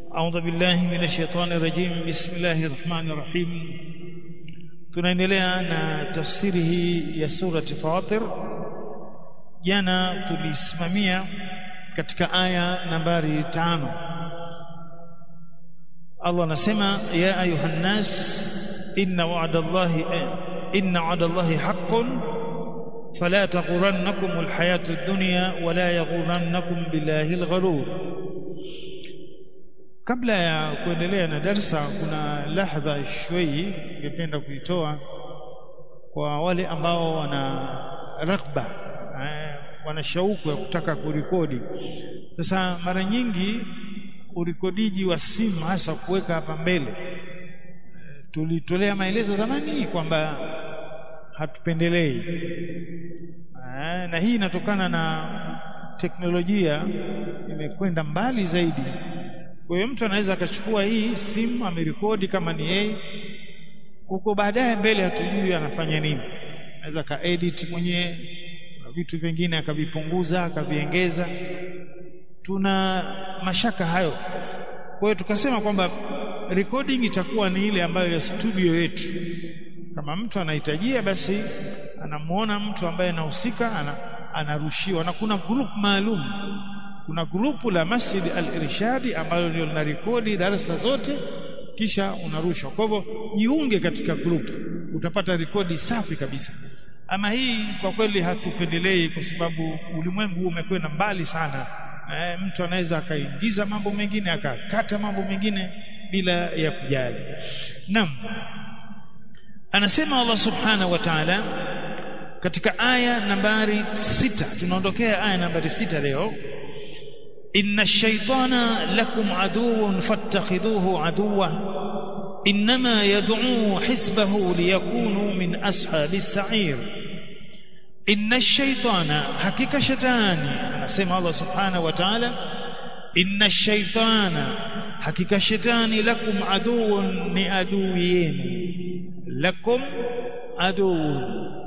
أعوذ بالله من الشيطان الرجيم بسم الله الرحمن الرحيم tunaendelea na tafsiri hii ya surati Fatir jana tulisimamia katika aya nambari tano Allah anasema ya ayuhan nas inna wa'dallahi inna wa'dallahi haqqun fala taghurannakum alhayatu ad-dunya wala yaghurannakum billahi al-gharur kabla ya kuendelea na darsa kuna lahdha shwei ningependa kuitoa kwa wale ambao wana raghba eh, wana shauku ya kutaka kurekodi sasa mara nyingi urekodiji wa simu hasa kuweka hapa mbele tulitolea maelezo zamani kwamba hatupendelei eh, na hii inatokana na teknolojia imekwenda mbali zaidi kwa hiyo mtu anaweza akachukua hii simu amerekodi kama ni yeye huko baadaye mbele hatujui anafanya nini anaweza ka edit mwenyewe na vitu vingine akavipunguza akaviongeza tuna mashaka hayo kwa hiyo tukasema kwamba recording itakuwa ni ile ambayo ya studio yetu kama mtu anahitajia basi anamuona mtu ambaye anahusika ana, anarushiwa na kuna group maalum kuna grupu la Masjid Al-Irshadi ambalo ndio linarekodi darasa zote kisha unarushwa. Kwa hivyo jiunge katika grupu, utapata rekodi safi kabisa. Ama hii kwa kweli hatupendelei kwa sababu ulimwengu umekwenda mbali sana. E, mtu anaweza akaingiza mambo mengine akakata mambo mengine bila ya kujali. Naam. Anasema Allah Subhanahu wa Ta'ala katika aya nambari sita tunaondokea aya nambari sita leo إن الشيطان لكم عدو فاتخذوه عدوا إنما يدعو حسبه ليكونوا من أصحاب السعير إن الشيطان حقيقة شيطان سمع الله سبحانه وتعالى إن الشيطان حقيقة شيطان لكم عدو نأدوين لكم عدو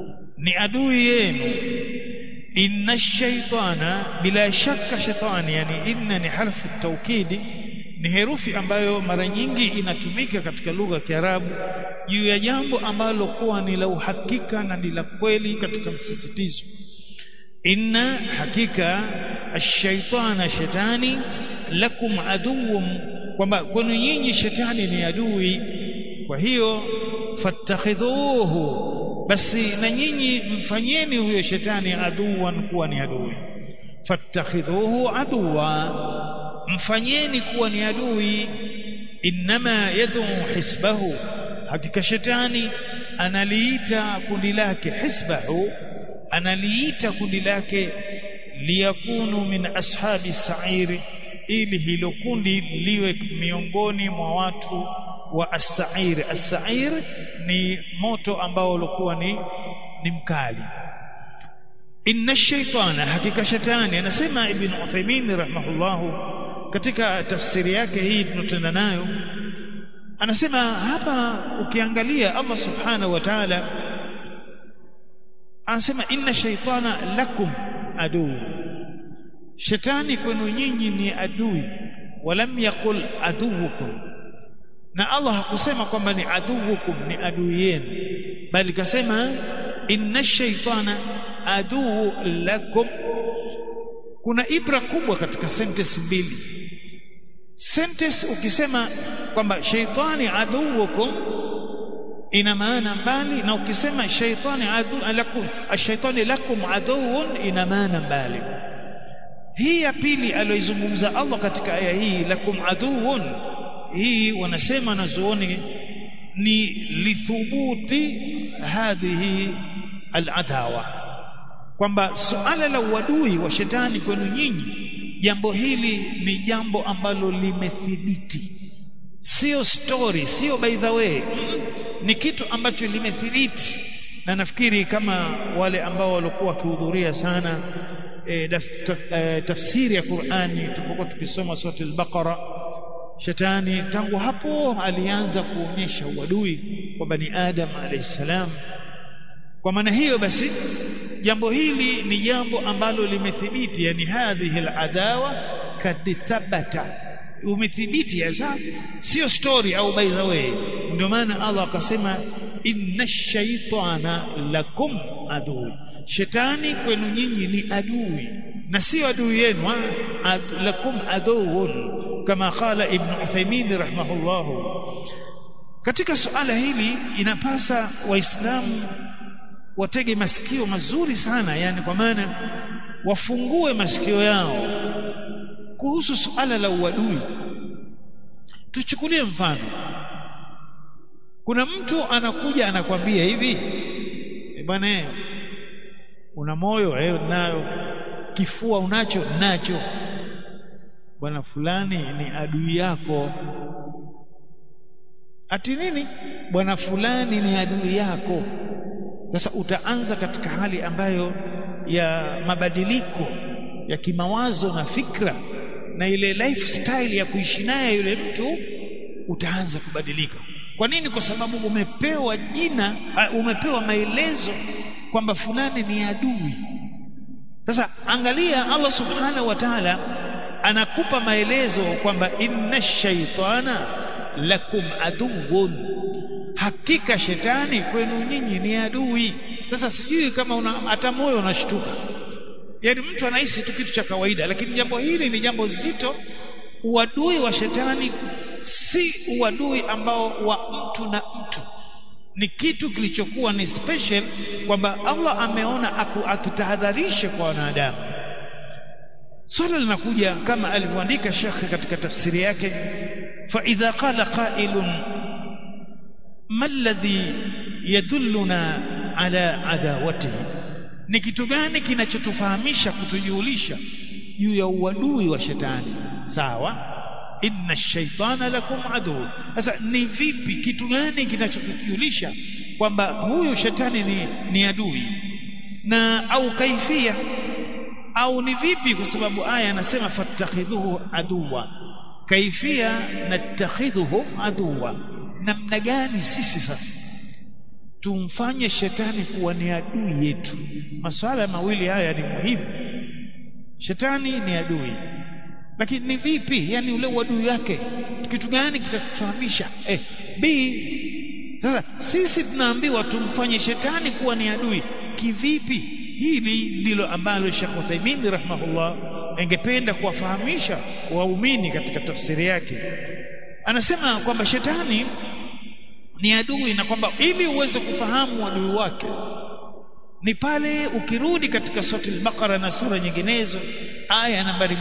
نأدوين inna shaitana bila shaka shetani yani inna ni harfu taukidi ni herufi ambayo mara nyingi inatumika katika lugha ya Kiarabu juu ya jambo ambalo kuwa ni la uhakika na ni la kweli katika msisitizo inna hakika ashaitana shetani lakum aduwwum kwamba kwenu nyinyi shetani ni adui kwa hiyo fattakhidhuhu basi na nyinyi mfanyeni huyo shetani aduwan kuwa ni adui fattakhidhuhu aduwa mfanyeni kuwa ni adui innama yad'u hisbahu hakika shetani analiita kundi lake hisbahu analiita kundi lake liyakunu min ashabi sa'iri ili hilo kundi liwe miongoni mwa watu wa as-sa'ir as-sa'ir ni moto ambao ulikuwa ni ni mkali inna shaytana hakika shetani anasema ibn Uthaymeen rahimahullahu katika tafsiri yake hii tunatenda nayo anasema hapa ukiangalia Allah subhanahu wa ta'ala anasema inna shaytana lakum adu shetani kwenu nyinyi ni adui walam yaqul aduwukum na Allah hakusema kwamba ni aduwukum ni adui yenu bali kasema inna shaytana aduu lakum kuna ibra kubwa katika sentence mbili sentence ukisema kwamba shaytani aduwukum ina maana mbali na ukisema shaytani adu lakum ash-shaytani lakum aduwwun ina maana mbali hii ya pili aliyoizungumza Allah katika aya hii lakum aduwwun hii wanasema nazuoni ni lithubuti hadhihi al-adawa kwamba suala la uadui wa shetani kwenu nyinyi jambo hili ni jambo ambalo limethibiti sio story sio by the way ni kitu ambacho limethibiti na nafikiri kama wale ambao walikuwa wakihudhuria sana e, e, tafsiri ya Qur'ani tulipokuwa tukisoma sura al-Baqara shetani tangu hapo alianza kuonyesha uadui kwa bani Adam alayhi salam kwa maana hiyo basi jambo hili ni jambo ambalo limethibiti yani hadhihi al-adawa kad thabata umethibiti hasa sio story au by the way ndio maana Allah akasema inna shaitana lakum adui shetani kwenu nyinyi ni adui na sio adui yenu ad, lakum aduun kama qala ibn Uthaymeen rahimahullah katika suala hili inapasa waislamu watege masikio mazuri sana yani kwa maana wafungue masikio yao kuhusu suala la uadui tuchukulie mfano kuna mtu anakuja anakwambia hivi e bwana una moyo eh nayo kifua unacho nacho bwana fulani ni adui yako ati nini bwana fulani ni adui yako sasa utaanza katika hali ambayo ya mabadiliko ya kimawazo na fikra na ile lifestyle ya kuishi naye yule mtu utaanza kubadilika kwa nini kwa sababu umepewa jina uh, umepewa maelezo kwamba fulani ni adui sasa angalia Allah subhanahu wa ta'ala anakupa maelezo kwamba inna shaitana lakum aduwwun hakika shetani kwenu nyinyi ni adui sasa sijui kama una hata moyo unashtuka yaani mtu anahisi tu kitu cha kawaida lakini jambo hili ni jambo zito uadui wa shetani si uadui ambao wa mtu na mtu ni kitu kilichokuwa ni special kwamba Allah ameona akitahadharisha kwa wanadamu swala linakuja kama alivyoandika Sheikh katika tafsiri yake fa idha qala qailun ma alladhi yadulluna ala adawatihi ni kitu gani kinachotufahamisha kutujulisha juu ya uadui wa shetani sawa inna shaitana lakum adu sasa ni vipi kitu gani kinachotujulisha kwamba huyu shetani ni, ni adui na au kaifia au ni vipi kwa sababu aya anasema fattakhidhuhu aduwa kaifia natakhidhuhu aduwa namna gani sisi sasa tumfanye shetani kuwa ni adui yetu masuala mawili haya ni muhimu shetani ni adui lakini ni vipi yani ule uadui wake kitu gani kitatufahamisha eh b sasa sisi tunaambiwa tumfanye shetani kuwa ni adui kivipi hili ndilo ambalo Sheikh Uthaymeen rahimahullah angependa kuwafahamisha waumini katika tafsiri yake anasema kwamba shetani ni adui na kwamba ili uweze kufahamu adui wake ni pale ukirudi katika sura al-Baqara na sura nyinginezo aya nambari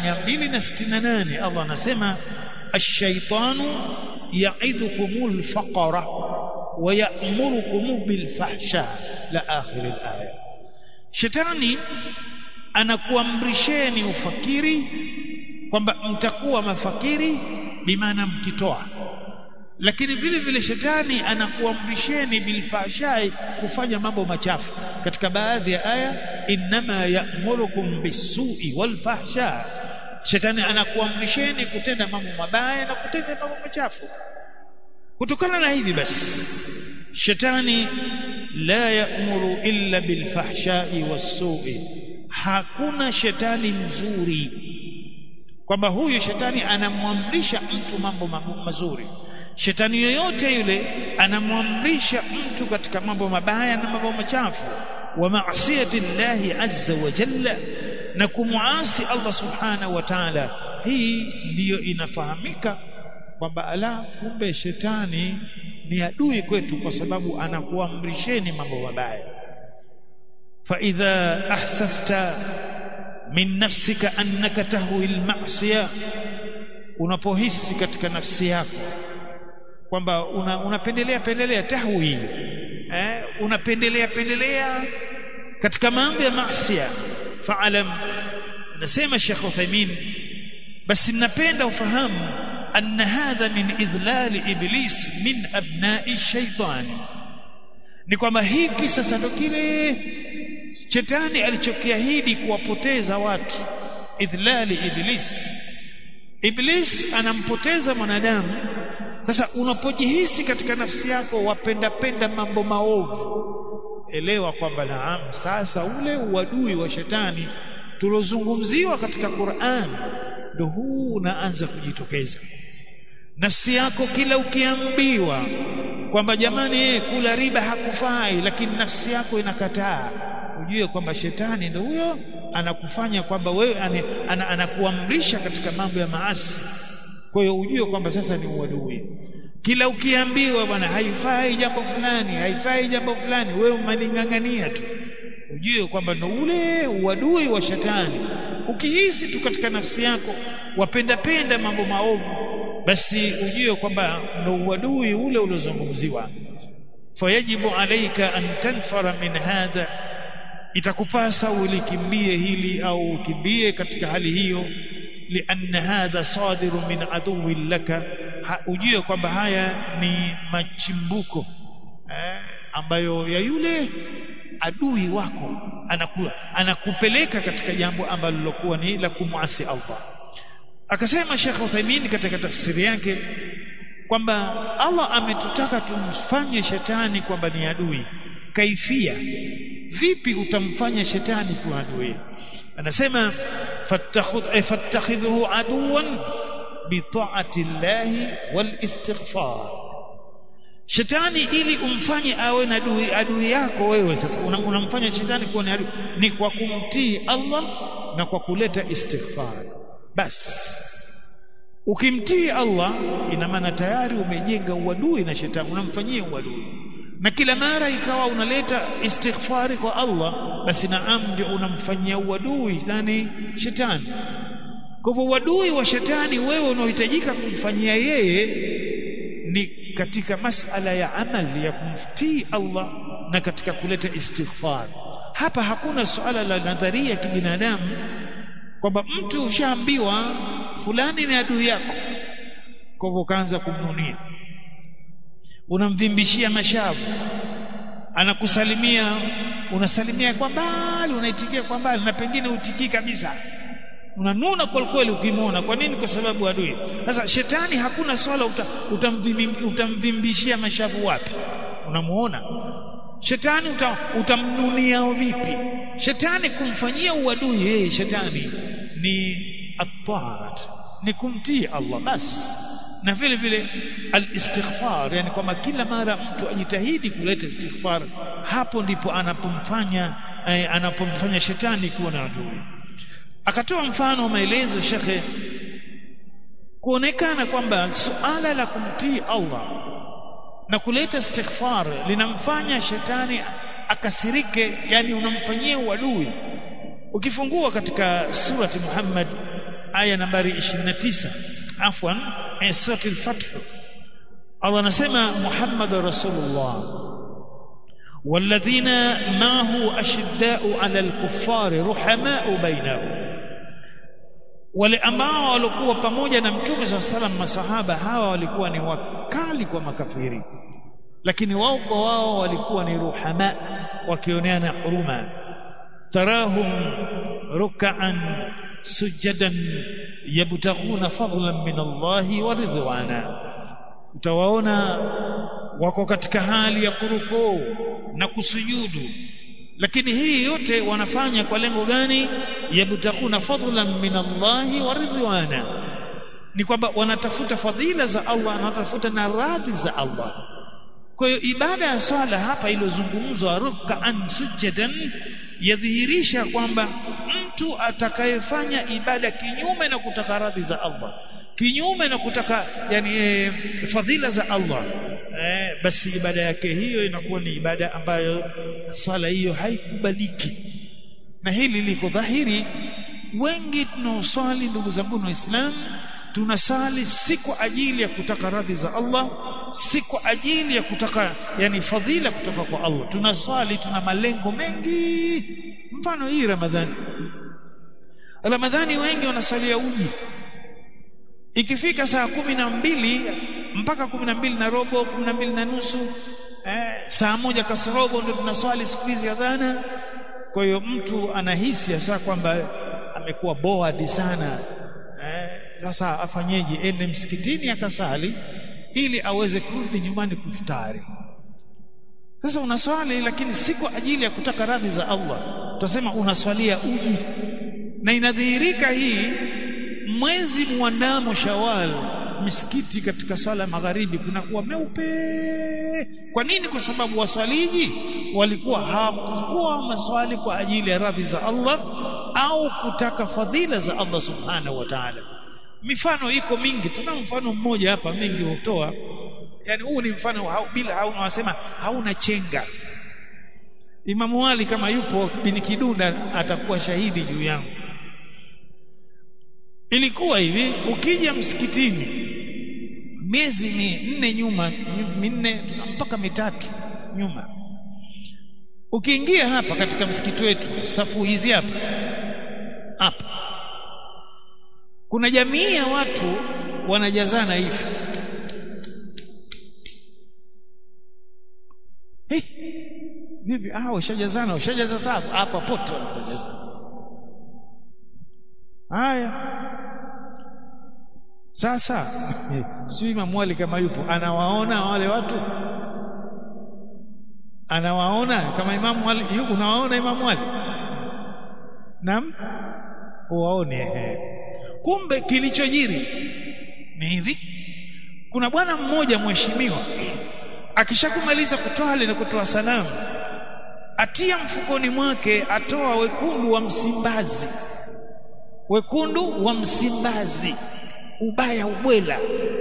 268 Allah anasema ash-shaytanu ya'idukumul faqra wa ya'murukum bil fahsha la akhir al-aya shetani anakuamrisheni ufakiri kwamba mtakuwa mafakiri bimaana mkitoa lakini vile vile shetani anakuamrisheni bilfashai kufanya mambo machafu katika baadhi ya aya innama ya'murukum bisui walfahsha shetani anakuamrisheni kutenda mambo mabaya na kutenda mambo machafu kutokana na hivi basi shetani la ya'muru illa bilfahshai wasui hakuna shetani mzuri kwamba huyu shetani anamwamrisha mtu mambo mazuri shetani yoyote yule anamwamrisha mtu katika mambo mabaya na mambo machafu wa maasiyati llahi azza wa jalla na kumuasi Allah subhanahu wa ta'ala hii ndiyo inafahamika kwamba ala kumbe shetani ni adui kwetu kwa sababu anakuamrisheni mambo mabaya fa idha ahsasta min nafsika annaka tahwi al-ma'siyah unapohisi katika nafsi yako kwamba unapendelea una pendelea tahwi eh unapendelea pendelea katika mambo ya maasiya fa'alam nasema Sheikh Uthaymeen basi ninapenda ufahamu anna hadha min idlal iblis min abna'i shaytan ni kwamba hiki sasa ndo kile shetani alichokiahidi kuwapoteza watu idlali iblis iblis anampoteza mwanadamu sasa unapojihisi katika nafsi yako wapenda penda mambo maovu elewa kwamba naam sasa ule uadui wa shetani tulozungumziwa katika Qur'an ndo huu unaanza kujitokeza nafsi yako kila ukiambiwa kwamba jamani yeye kula riba hakufai lakini nafsi yako inakataa ujue kwamba shetani ndo huyo anakufanya kwamba wewe anakuamrisha katika mambo ya maasi kwa hiyo ujue kwamba sasa ni uadui kila ukiambiwa bwana haifai jambo fulani haifai jambo fulani wewe umalingangania tu ujue kwamba ndo ule uadui wa shetani ukihisi tu katika nafsi yako wapenda penda mambo maovu basi ujue kwamba ndo uadui ule uliozungumziwa fayajibu alaika an tanfara min hadha itakupasa ulikimbie hili au ukimbie katika hali hiyo lianna hadha sadiru min aduwi laka ujue kwamba haya ni machimbuko eh, ambayo ya yule adui wako anakuwa anakupeleka katika jambo ambalo lilokuwa ni la kumwasi Allah akasema Sheikh Uthaymeen katika tafsiri yake kwamba Allah ametutaka tumfanye shetani kwamba ni adui kaifia vipi utamfanya shetani kuwa adui anasema fattakhidhuhu aduwan bitaati llahi wal istighfar shetani ili umfanye awe na adui adui yako wewe sasa unamfanya una shetani kuwa ni adui ni kwa kumtii Allah na kwa kuleta istighfar basi ukimtii Allah ina maana tayari umejenga uadui na shetani unamfanyia uadui na kila mara ikawa unaleta istighfari kwa Allah basi naam ndio unamfanyia uadui nani shetani kwa hivyo uadui wa shetani wewe unaohitajika kumfanyia yeye ni katika masala ya amali ya kumtii Allah na katika kuleta istighfar hapa hakuna suala la nadharia ya kibinadamu kwamba mtu ushaambiwa fulani ni adui yako kwa hivyo ukaanza kumnunia unamvimbishia mashavu anakusalimia unasalimia kwa mbali unaitikia kwa mbali na pengine utikii kabisa unanuna kwa kweli ukimwona kwa nini kwa sababu adui sasa shetani hakuna swala uta, utamvimbishia mashavu wapi unamuona shetani uta, utamnunia vipi shetani kumfanyia uadui yeye shetani ni at ni kumtii Allah basi na vile vile al-istighfar yani kwamba kila mara mtu ajitahidi kuleta istighfar hapo ndipo anapomfanya eh, anapomfanya shetani kuwa na adui akatoa mfano wa maelezo shekhe kuonekana kwamba suala la kumtii Allah na kuleta istighfar linamfanya shetani akasirike yani unamfanyia uadui ukifungua katika surati Muhammad aya nambari 29 afwan eh, surati al-fath Allah anasema Muhammad rasulullah والذين معه أشداء على الكفار رحماء بينهم wale ambao walikuwa pamoja na mtume saa salam masahaba hawa walikuwa ni wakali kwa makafiri lakini wao kwa wao walikuwa ni ruhama wakioneana huruma tarahum rukaan sujadan yabtaghuna fadlan min Allahi wa ridwana utawaona wako katika hali ya kurukuu na kusujudu lakini hii yote wanafanya kwa lengo gani yabtakuna fadlan min Allahi wa ridwana ni kwamba wanatafuta fadhila za Allah na wanatafuta na radhi za Allah kwa hiyo ibada ya swala hapa iliyozungumzwa ruk'an sujadan yadhihirisha kwamba mtu atakayefanya ibada kinyume na kutaka radhi za Allah kinyume na kutaka yani e, fadhila za Allah eh, basi ibada yake hiyo inakuwa ni ibada ambayo sala hiyo haikubaliki na hili liko dhahiri wengi tunaoswali ndugu zangu waislamu tunasali si kwa ajili ya kutaka radhi za Allah si kwa ajili ya kutaka yani fadhila kutoka kwa Allah tunaswali tuna malengo mengi mfano hii Ramadhani Ramadhani wengi wanaswalia uji ikifika saa kumi na mbili mpaka kumi na mbili na robo kumi na mbili na nusu eh, saa moja kasorobo ndio tunaswali siku hizi adhana kwa hiyo mtu anahisi hasa kwamba amekuwa bored sana eh, sasa afanyeje ende msikitini akasali ili aweze kurudi nyumbani kufutari sasa unaswali lakini si kwa ajili ya kutaka radhi za Allah tutasema unaswalia uji na inadhihirika hii mwezi muandamo Shawwal misikiti katika swala magharibi kunakuwa meupe kwa nini kwa sababu waswaliji walikuwa hawakuwa maswali kwa ajili ya radhi za Allah au kutaka fadhila za Allah subhanahu wa ta'ala mifano iko mingi tuna mfano mmoja hapa mingi hutoa yani huu ni mfano hau, bila hauna wasema hauna chenga Imamu Ali kama yupo bin Kidunda atakuwa shahidi juu yangu ilikuwa hivi ukija msikitini miezi minne nyuma minne mpaka mitatu nyuma ukiingia hapa katika msikiti wetu safu hizi hapa hapa kuna jamii ya watu wanajazana hivi hey, vipi ah ushajazana ushajaza safu hapa pote wanajazana haya sasa si Imam Ali kama yupo anawaona wale watu anawaona kama Imam Ali yuko unawaona Imam Ali naam uwaone kumbe kilichojiri ni hivi kuna bwana mmoja mheshimiwa akishakumaliza kutoa na kutoa salamu atia mfukoni mwake atoa wekundu wa Msimbazi wekundu wa Msimbazi ubaya ubwela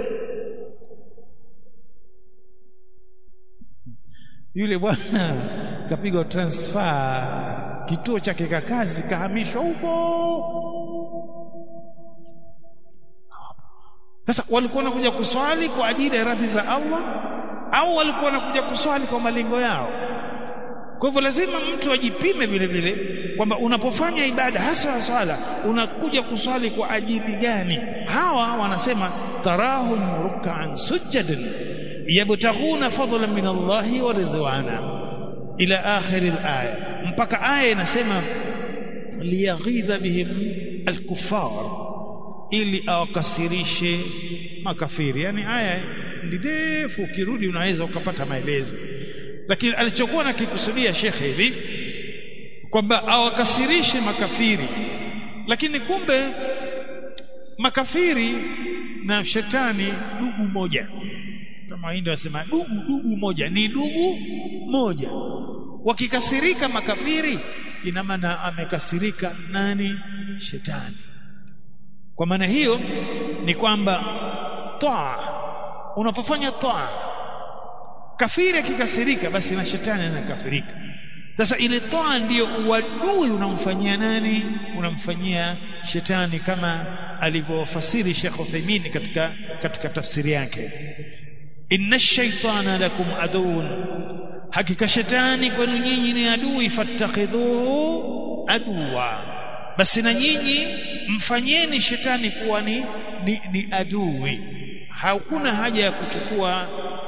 yule bwana kapigwa transfer kituo chake ka kazi kahamishwa huko sasa walikuwa wanakuja kuswali kwa ajili ya radhi za Allah au walikuwa wanakuja kuswali kwa malengo yao kwa hivyo lazima mtu ajipime vile vile kwamba unapofanya ibada hasa ya swala unakuja kuswali kwa ajili gani hawa wanasema tarahum ruk'an sujadan yabtaghuna fadlan min Allah wa ridwana ila akhir al-aya mpaka aya inasema liyaghidha bihim al-kuffar ili awakasirishe makafiri yani aya ndefu ukirudi unaweza ukapata maelezo lakini alichokuwa nakikusudia shekhe hivi kwamba awakasirishe makafiri lakini kumbe makafiri na shetani dugu moja kama hindi wasema dugu dugu moja ni dugu moja wakikasirika makafiri ina maana amekasirika nani shetani kwa maana hiyo ni kwamba taa unapofanya taa kafiri akikasirika basi na shetani anakafirika sasa ile toa ndiyo uadui unamfanyia nani unamfanyia shetani kama alivyofasiri Sheikh Uthaymeen katika katika tafsiri yake inna shaitana lakum aduun hakika shetani kwenu nyinyi ni adui fattakhidhuhu aduwa basi na nyinyi mfanyeni shetani kuwa ni, ni, ni adui hakuna haja ya kuchukua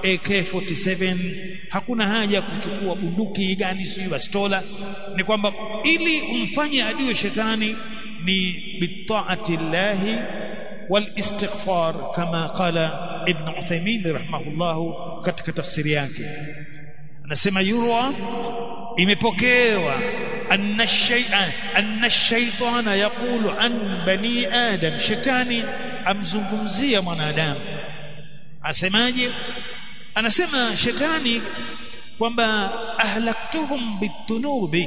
AK47 hakuna haja ya kuchukua bunduki gani sio bastola ni kwamba ili umfanye adui shetani ni bitaati llahi walistighfar kama qala ibn Uthaymeen rahimahullah katika tafsiri yake anasema yurwa imepokewa anna shay'a anna shaytana yaqulu an bani adam shetani amzungumzia mwanadamu asemaje anasema shetani kwamba ahlaktuhum bitunubi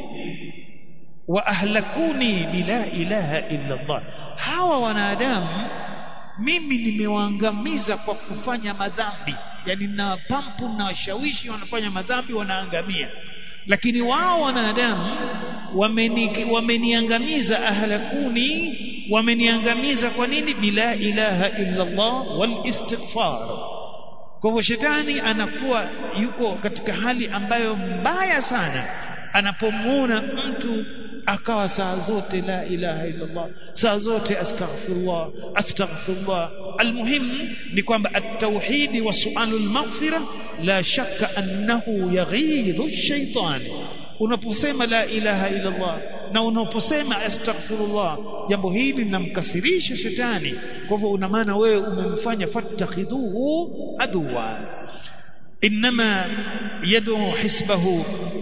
wa ahlakuni bila ilaha illa Allah hawa wanadamu mimi nimewaangamiza kwa kufanya madhambi yani na pampu na washawishi wanafanya madhambi wanaangamia lakini wao wanadamu wameni, wameniangamiza ahlakuni wameniangamiza kwa nini bila ilaha illa Allah wal istighfar kwa hivyo shetani anakuwa yuko katika hali ambayo mbaya sana anapomwona mtu akawa saa zote la ilaha illa Allah saa zote astaghfirullah astaghfirullah almuhim ni kwamba at-tauhid wa su'alul maghfira la shakka annahu yaghidhu ash-shaytan unaposema la ilaha illa Allah na unaposema astaghfirullah jambo hili linamkasirisha shetani kwa hivyo una maana wewe umemfanya fattakhidhuhu aduwa inma yad'u hisbahu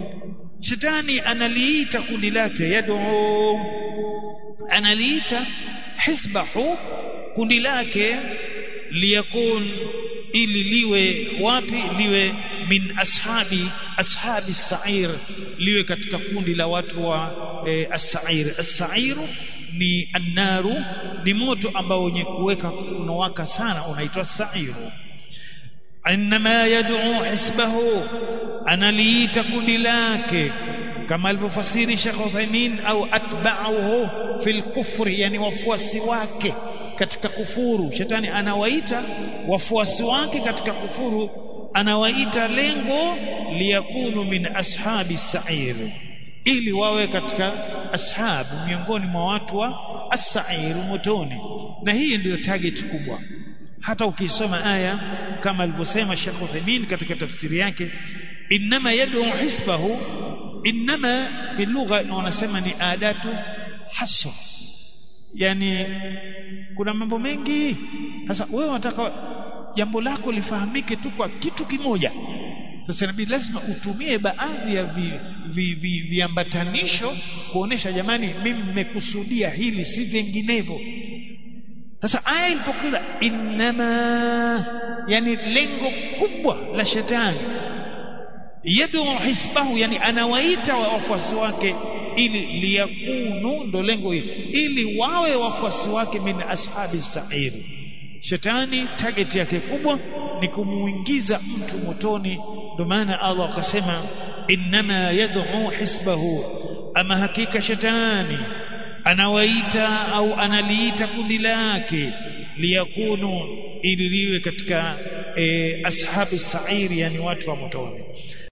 shetani analiita kundi lake yad'u analiita hisbahu kundi lake liyakun ili liwe wapi liwe min ashabi ashabi sair liwe katika kundi la watu wa e, as-sa'ir as-sa'iru ni annaru ni moto ambao wenye kuweka unawaka sana unaitwa sa'iru inma yad'u hisbahu analiita kundi lake kama alivyofasiri Sheikh Uthaymeen au atba'uhu fil kufri yani wafuasi wake katika kufuru shetani anawaita wafuasi wake katika kufuru anawaita lengo liyakunu min ashabi sa'ir ili wawe katika ashabu miongoni mwa watu wa as-sa'ir motoni na hii ndiyo target kubwa hata ukisoma aya kama alivyosema Sheikh Uthaymeen katika tafsiri yake inma yad'u hisbahu inma bilugha wanasema ni adatu hasr yani kuna mambo mengi sasa wewe unataka jambo lako lifahamike tu kwa kitu kimoja sasa inabidi lazima utumie baadhi ya viambatanisho vi, vi, vi kuonesha jamani mimi nimekusudia hili si vinginevyo sasa aya ilipokuja inama yani lengo kubwa la shetani yadu hisbahu yani anawaita wafuasi wake ili liyakunu ndo lengo hili ili wawe wafuasi wake min ashabi sa'iri shetani target yake kubwa ni kumuingiza mtu motoni ndio maana Allah akasema inma yad'u hisbahu ama hakika shetani anawaita au analiita kundi lake liyakunu ili liwe katika e, ashabi sa'iri yani watu wa motoni